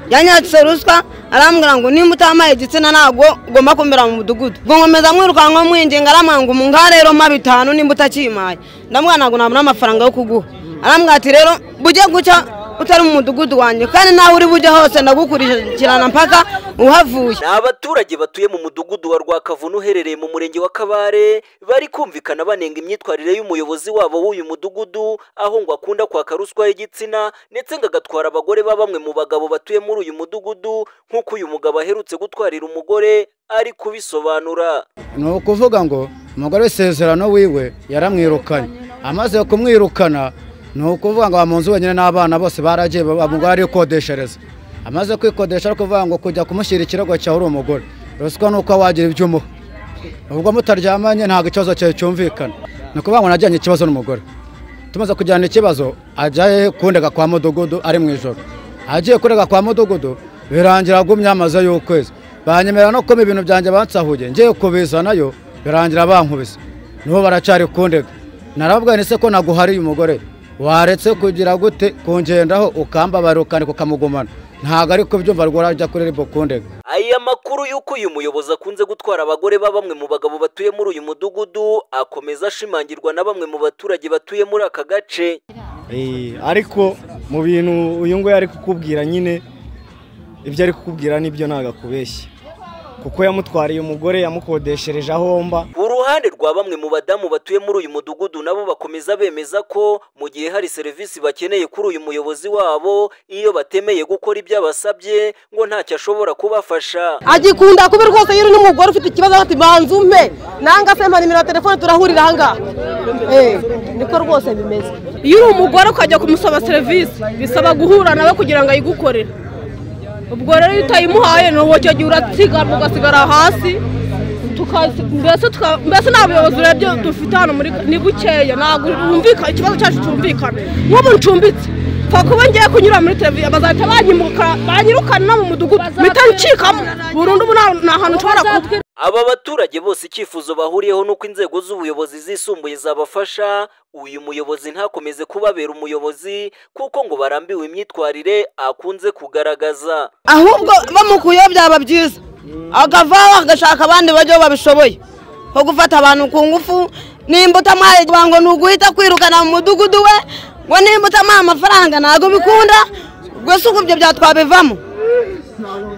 byanyatse ruswa arambwira ngo nimba utamaye igitsina ntabwo ugomba kumera mu mudugudu ngo nkomeza mwirukanka mwinginga arambwira ngo umungaha rero ma bitanu nimba utakimaye ndamubwira ntabwo nabona amafaranga yo kuguha arambwira ati rero bujye gucya utari mu mudugudu wanjye kandi naho uri bujye hose ndagukurikirana mpaka uhavuye ni abaturage batuye mu mudugudu wa rwakavuna uherereye mu murenge wa kabare bari kumvikana banenga imyitwarire y'umuyobozi wabo w'uyu mudugudu aho ngo akunda kwaka ruswa y'igitsina ndetse ngo agatwara abagore ba bamwe mu bagabo batuye muri uyu mudugudu nk'uko uyu mugabo aherutse gutwarira umugore ari kubisobanura ni ukuvuga ngo umugore w'isezerano wiwe yaramwirukanye amaze kumwirukana ni ukuvuga ngo mu nzu wenyine n'abana bose baragiye umugore ari gukodeshereza amaze kwikodesha ari kuvuga ngo kujya kumushyira ikirego cyawe uri umugore ruswa ni uko wagira ibyo umuha ubwo mutaryamanye ntabwo ikibazo cyawe cyumvikana ni ukuvuga ngo najyanye ikibazo n'umugore tumaze kujyana ikibazo ajyaye kundega kwa mudugudu ari mu ijoro agiye kurega kwa mudugudu birangira agumye amaze y'ukwezi banyemerera no kuma ibintu byanjye bansahuye ngiye kubizanayo birangira bankubise nibo baracyari kundega narababwira se ko naguhariye umugore waretse kugira gute kungendaho ukambabara ukandika ukamugumana ntabwo ari kubyumva rwora ajya kuri ribo kundega aya makuru y'uko uyu muyobozi akunze gutwara abagore ba bamwe mu bagabo batuye muri uyu mudugudu akomeza ashimangirwa na bamwe mu baturage batuye muri aka gace ariko mu bintu uyu nguyu ari kukubwira nyine ibyo ari kukubwira nibyo ntabwo akubeshye kuko yamutwariye umugore yamukodeshereje ahomba uruhande rwa bamwe mu badamu batuye muri uyu mudugudu nabo bakomeza bemeza ko mu gihe hari serivisi bakeneye kuri uyu muyobozi wabo iyo batemeye gukora ibyo abasabye ngo ntacyo ashobora kubafasha agikunda kubi rwose iyo uri n'umugore ufite ikibazo ati banza umpe nanga se mpa nimero ya telefone turahurira ahangaha niko rwose bimeze iyo uri umugore ukajya kumusaba serivisi bisaba guhura nawe kugira ngo ayigukorere ubwo rero iyo utayimuhaye ni uwo gihe uratsiganwa ugasigara hasi mbese nta buyobozi urebye dufite hano ni bukeya ntabwo wumvikana ikibazo cyacu cyumvikana nk'ubu ncumbitse pfa kuba ngiye kunyura muri televiziyo bazahita banyirukana no mu mudugudu mpita ncikamo burundu ubu nta hantu nshobora kuba aba baturage bose icyifuzo bahuriyeho ni uko inzego z'ubuyobozi zisumbuye zabafasha uyu muyobozi ntakomeze kubabera umuyobozi kuko ngo barambiwe imyitwarire akunze kugaragaza ahubwo bamukuyeho byaba byiza akavaho agashaka abandi bajyaho babishoboye nko gufata abantu ku ngufu nimba utamaye ngo ni uguhita kwirukana mu mudugudu we ngo nimba utamaye amafaranga ntabwo bikunda ubwo si uko ibyo byatwabivamo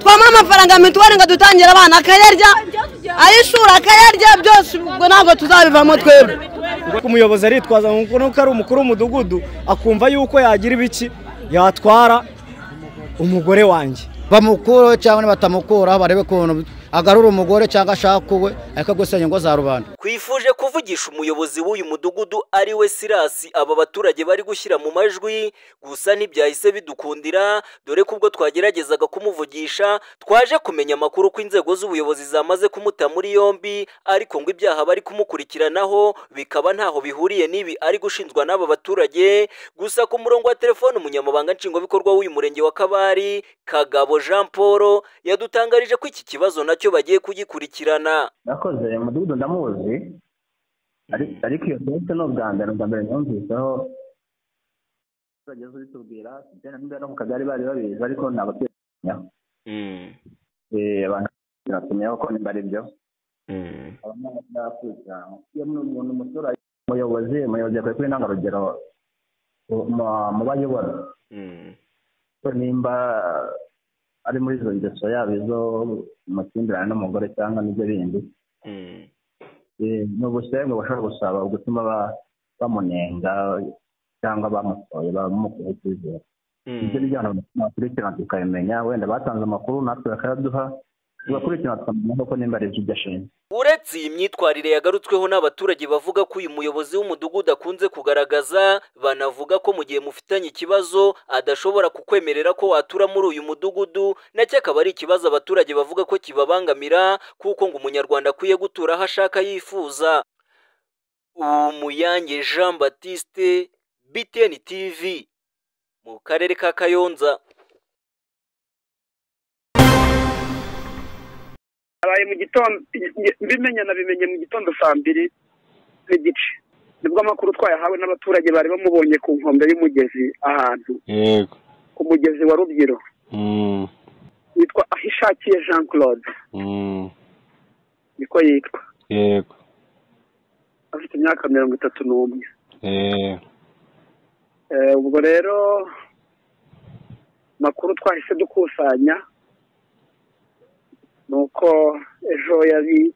twamuha amafaranga mituweli ngo dutangire abana akayarya ay'ishuri akayarya byose ubwo ntabwo tuzabivamo twebwe umuyobozi aritwaza nuko ari umukuru w'umudugudu akumva yuko yagira ibiki yatwara umugore wanjye bamukuraho cyangwa nibatamukuraho barebe ukuntu agarura umugore cyangwa ashaka uwe ariko gusenya ingo za rubanda twifuje kuvugisha umuyobozi w'uyu mudugudu ari we sirasi aba baturage bari gushyira mu majwi gusa ntibyahise bidukundira dore ko ubwo twageragezaga kumuvugisha twaje kumenya amakuru ko inzego z'ubuyobozi zamaze kumuta muri yombi ariko ngo ibyaha bari kumukurikiranaho bikaba ntaho bihuriye n'ibi ari gushinjwa n'aba baturage gusa ku murongo wa telefone umunyamabanga nshingwabikorwa w'uyu murenge wa kabari kagabo jean paul yadutangarije ko iki kibazo nacyo bagiye kugikurikirana nakoze umudugudu ndamuzi ariko iyo serivisi ni ubwa mbere ubwa mbere numviseho abaturage z'ubitubwira ibijyanye no mu kagari bari babizi ariko ni abaturanyaho abantu batumiyeho ko nimba ari byo iyo umuntu umuturage umuyobozi umuyobozi yakwiye kuba intangarugero mu bayobora nimba ari muri izo ngeso yaba izo amakimbirane n'umugore cyangwa n'ibyo bindi ni ubusembwe bashobora gusaba gutuma bamunenga cyangwa bamutoye bamukoze icyizere ibyo bijyana mu bakurikirana tukabimenya wenda batanze amakuru natwe bakayaduha tugakurikirana tukamenya koko nimba ari ibyo ashinzwe uretse iyi myitwarire yagarutsweho n'abaturage bavuga ko uyu muyobozi w'umudugudu akunze kugaragaza banavuga ko mu gihe mufitanye ikibazo adashobora kukwemerera ko watura muri uyu mudugudu nacyo akaba ari ikibazo abaturage bavuga ko kibabangamira kuko ngo umunyarwanda akwiye gutura aho ashaka yifuza umuyange jean batiste btn tv mu karere ka kayonza habaye mu gitondo mbimenye na bimenye mu gitondo saa mbiri n'igice nibwo amakuru twayahawe n'abaturage bari bamubonye ku nkombe y'umugezi ahantu ku mugezi wa rubyiru dushakiye jean claude Mm, niko yitwa yego afite imyaka mirongo itatu n'umwe eh, Eh, ubwo rero makuru twahise dukusanya ni uko ejo yari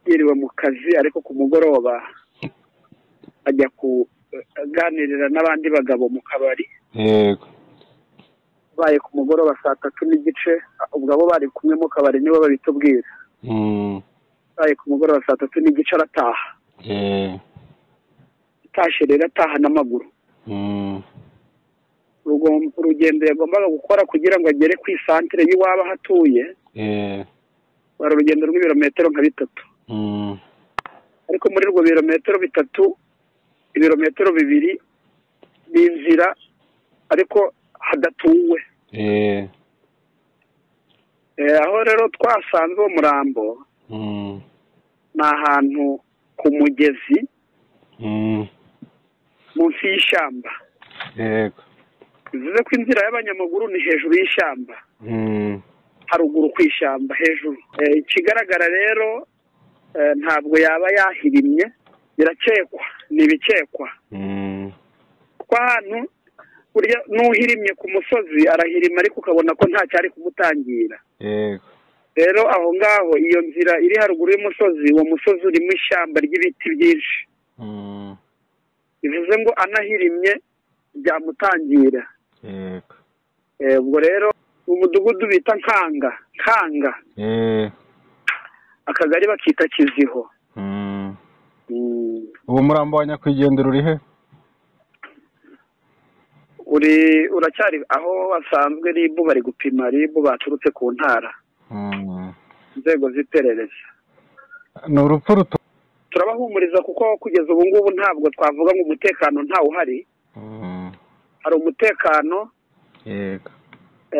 yiriwe mu kazi ariko ku mugoroba ajya kuganirira n'abandi bagabo mu kabari yego baye ku mugoroba saa tatu n'igice ubwo abo bari kumwe mu kabari nibo babitubwira Mm, baye ku mugoroba saa tatu n'igice arataha eh, atashye rero ataha n'amaguru mm, Rugom- urugendo yagombaga gukora kugira ngo agere ku isantere y'iwaba aho atuye eh, wari urugendo rw'ibirometero nka bitatu mm, ariko muri urwo birometero bitatu ibirometero bibiri n'inzira ariko hadatuwe eh, Eh, aho rero twasanze uwo murambo mm, ni ahantu ku mugezi mm, munsi y'ishyamba yego bivuze ko inzira y'abanyamaguru ni hejuru y'ishyamba Mm, haruguru ku ishyamba hejuru Eh, ikigaragara rero eh, ntabwo yaba yahirimye birakekwa ni ibikekwa mm, kuko ahantu burya n'uhirimye ku musozi arahirima ariko ukabona ko nta cyari kumutangira yego rero aho ngaho iyo nzira iri haruguru y'umusozi uwo musozi urimo ishyamba ry'ibiti byinshi Mm, bivuze ngo anahirimye byamutangira yego Eh, ubwo rero mu mudugudu bita nkanga nkanga eh, akagari bakita kiziho mm. Mm. uwo murambo wa nyakwigendera uri he uri uracyari aho basanzwe ribu bari gupima ribu baturutse ku ntara Mm. inzego z'iperereza ni urupfu ruto turabahumuriza kuko kugeza ubu ngubu ntabwo twavuga ngo umutekano ntawuhari Mm, hari umutekano yego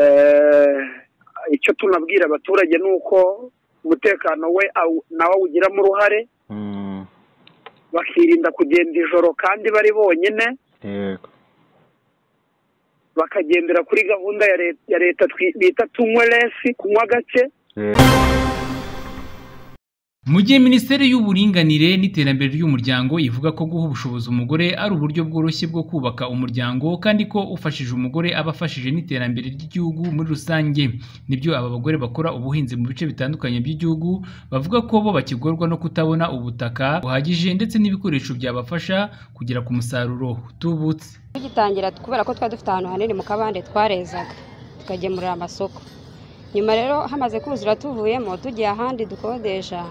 eh, icyo tunabwira abaturage ni uko umutekano we awu- nawe awugiramo uruhare Mm, bakirinda kugenda ijoro kandi bari bonyine yego bakagendera kuri gahunda ya leta- ya leta twi- bita tunywe lesi kunywa gake Eh. mu gihe minisiteri y'uburinganire n'iterambere ry'umuryango ivuga ko guha ubushobozi umugore ari uburyo bworoshye bwo kubaka umuryango kandi ko ufashije umugore aba afashije n'iterambere ry'igihugu muri rusange nibyo aba bagore bakora ubuhinzi mu bice bitandukanye by'igihugu bavuga ko bo bakigorwa no kutabona ubutaka buhagije ndetse n'ibikoresho byabafasha kugera ku musaruro utubutse tugitangira kubera ko twari dufite ahantu hanini mu kabande twarezaga tukagemurira amasoko nyuma rero hamaze kuzura tuvuyemo tugiye ahandi dukodesha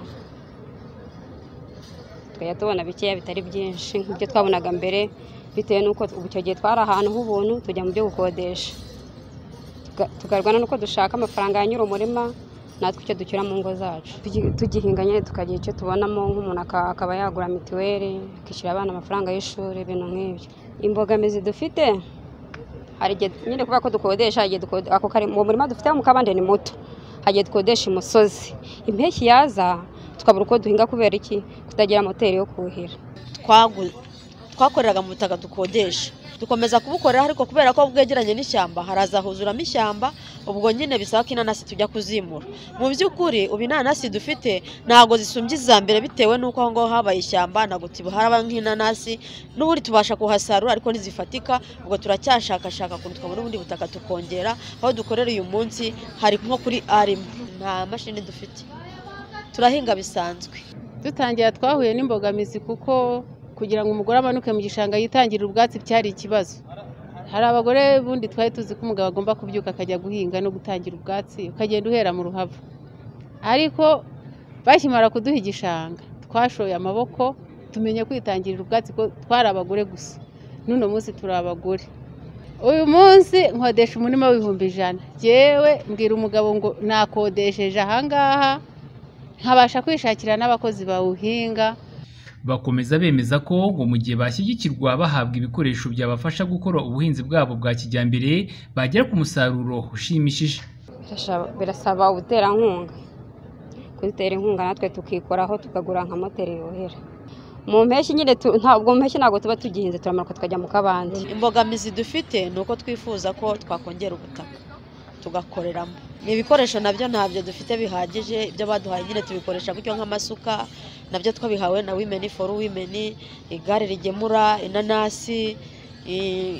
tukajya tubona bikeya bitari byinshi nk'ibyo twabonaga mbere bitewe n'uko ubu icyo gihe twari ahantu h'ubuntu tujya mu byo gukodesha Tuga- tukarwana n'uko dushaka amafaranga ya nyiri umurima natwe icyo ducyura mu ngo zacu Tugi- tugihinga nyine tukagira icyo tubonamo nk'umuntu aka- akaba yagura mituweli akishyura abana amafaranga y'ishuri ibintu nk'ibyo imbogamizi dufite hari igihe nyine kubera ko dukodesha hari igihe dukode- ako kare uwo murima dufite mu kabande ni muto hari igihe dukodesha imusozi impeshyi yaza tukabura uko duhinga kubera iki kutagira moteri yo kuhira twagu- twakoreraga mu butaka dukodesha dukomeza kubukora ariko kubera ko bwegeranye n'ishyamba haraza huzuramo ishyamba ubwo nyine bisaba ko inanasi tujya kuzimura mu by'ukuri ubu inanasi dufite ntabwo zisumbye iza mbere bitewe n'uko aho ngaho habaye ishyamba ntabwo tuharaba nk'inanasi n'ubundi tubasha kuhasarura ariko ntizifatika ubwo turacyashakashaka ukuntu twabona ubundi butaka tukongera aho dukorera uyu munsi hari nko kuri arimo nta mashini dufite turahinga bisanzwe dutangira twahuye n'imbogamizi kuko kugira ngo umugore amanuke mu gishanga yitangirire ubwatsi byari ikibazo hari abagore bundi twari tuzi ko umugabo agomba kubyuka akajya guhinga no gutangira ubwatsi ukagenda uhera mu ruhavu ariko bakimara kuduha igishanga twashoye amaboko tumenya kwitangirira ubwatsi ko twari abagore gusa n'uno munsi turi abagore uyu munsi nkodesha umurima w'ibihumbi ijana yewe mbwira umugabo ngo nakodesheje ahangaha nkabasha kwishakira n'abakozi bawuhinga Bakomeza bemeza ko ngo mu gihe bashyigikirwa bahabwa ibikoresho byabafasha gukora ubuhinzi bwabo bwa kijyambere bagera ku musaruro ushimishije Birasha- birasaba ubuterankunga kudutera inkunga natwe tukikoraho tukagura nka moteri yuhira mu mpeshyi nyine tu- ntabwo mu mpeshyi ntabwo tuba tugihinze turamanuka tukajya mu kabande imbogamizi dufite ni uko twifuza ko twakongera ubutaka tugakoreramo ni ibikoresho nabyo ntabyo dufite bihagije ibyo baduhaye nyine tubikoresha gutyo nk'amasuka nabyo twabihawe na wimeni foru wimeni igare rigemura inanasi i-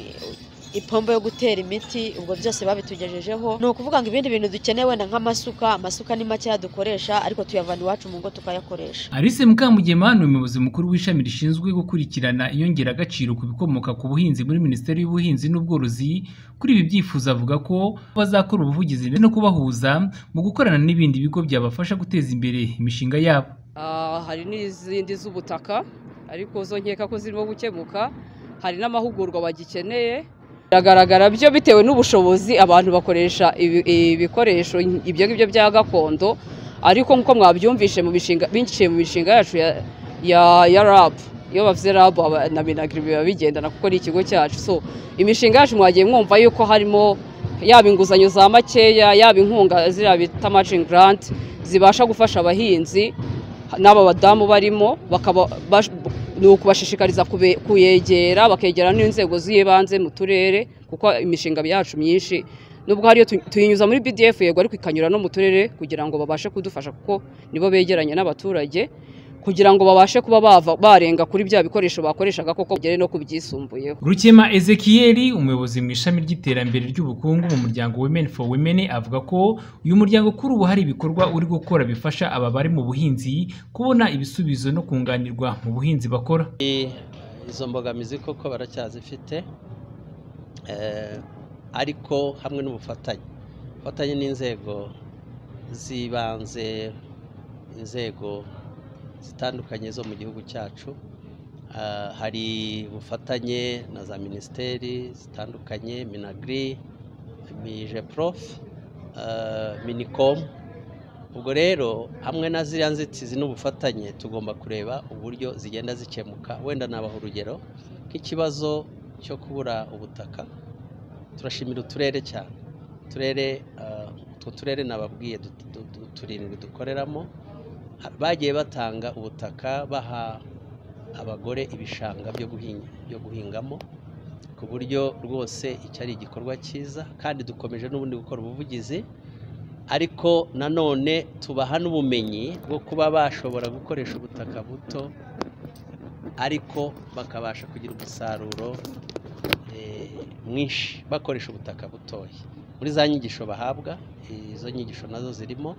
ipombo yo gutera imiti ubwo byose babitugejejeho ni ukuvuga ngo ibindi bintu dukeneye wenda nk'amasuka amasuka ni makeya dukoresha ariko tuyavana iwacu mu ngo tukayakoresha Alice Mukamugema ni umuyobozi mukuru w'ishami rishinzwe gukurikirana inyongeragaciro ku bikomoka ku buhinzi muri Minisiteri y'Ubuhinzi n'Ubworozi kuri ibi byifuzo avuga ko bazakora ubuvugizi ndetse no kubahuza mu gukorana n'ibindi bigo byabafasha guteza imbere imishinga yabo Ah, hari n'izindi z'ubutaka ariko zo nkeka ko zirimo gukemuka hari n'amahugurwa bagikeneye biragaragara byo bitewe n'ubushobozi abantu bakoresha ibi- ibikoresho ibyo ngibyo bya gakondo ariko nk'uko mwabyumvishe mu mishinga binciye mu mishinga yacu ya, ya, ya rab iyo bavuze rab aba- na minagri biba bigendana kuko ari ikigo cyacu so imishinga yacu mwagiye mwumva yuko harimo yaba inguzanyo za makeya yaba inkunga ziriya bita matching grant zibasha gufasha abahinzi n'aba badamu barimo bakaba bash- ni ukubashishikariza kube- kuyegera bakegera n'inzego z'ibanze mu turere kuko imishinga yacu myinshi nubwo hariyo tu- tuyinyuza muri BDF yego ariko ikanyura no mu turere kugira ngo babashe kudufasha kuko nibo begeranye n'abaturage kugira ngo babashe kuba bava barenga kuri bya bikoresho bakoreshaga koko bagere no kubyisumbuyeho Rukema Ezekiel umuyobozi mu ishami ry'iterambere ry'ubukungu mu muryango Women for Women avuga ko uyu muryango kuri ubu hari ibikorwa uri gukora bifasha aba bari mu buhinzi kubona ibisubizo no kunganirwa mu buhinzi bakora izo mbogamizi koko baracyazifite eh, ariko hamwe n'ubufatanye ubufatanye n'inzego z'ibanze inzego zitandukanye zo mu gihugu cyacu Ah, hari ubufatanye na za minisiteri zitandukanye minagri mijeprof ah, minicom ubwo rero hamwe na ziriya nzitizi n'ubufatanye tugomba kureba uburyo zigenda zikemuka wenda nabaha urugero nk'ikibazo cyo kubura ubutaka turashimira uturere cyane uturere ah, utwo turere nababwiye dut- du- du- turindwi dukoreramo ha- bagiye batanga ubutaka baha abagore ibishanga byo guhinga byo guhingamo ku buryo rwose icyo ari igikorwa cyiza kandi dukomeje n'ubundi gukora ubuvugizi ariko nanone tubaha n'ubumenyi bwo kuba bashobora gukoresha ubutaka buto ariko bakabasha kugira umusaruro eh, mwinshi bakoresha ubutaka butoya muri za nyigisho bahabwa eh, izo nyigisho nazo zirimo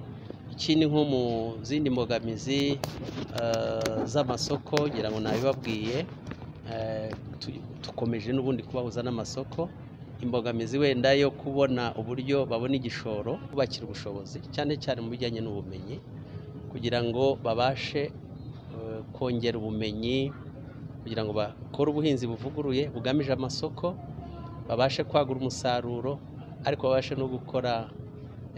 ikindi nko mu zindi mbogamizi eh, z'amasoko ngira ngo nabibabwiye eh, tu- tukomeje n'ubundi kubahuza n'amasoko imbogamizi wenda yo kubona uburyo babona igishoro kubakira ubushobozi cyane cyane mu bijyanye n'ubumenyi kugira ngo babashe eh, kongera ubumenyi kugira ngo bakore ubuhinzi buvuguruye bugamije amasoko babashe kwagura umusaruro ariko babashe no gukora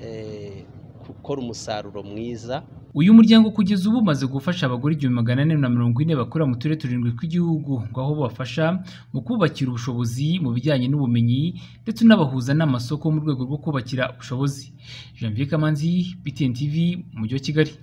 eh, gukora umusaruro mwiza uyu muryango kugeza ubu umaze gufasha abagore igihumbi magana ane na mirongo ine bakorera mu turere turindwi tw'igihugu ngo aho bafasha mu kubakira ubushobozi mu bijyanye n'ubumenyi ndetse unabahuza n'amasoko mu rwego rwo kubakira ubushobozi Janvier Kamanzi BTN TV mu mujyi wa Kigali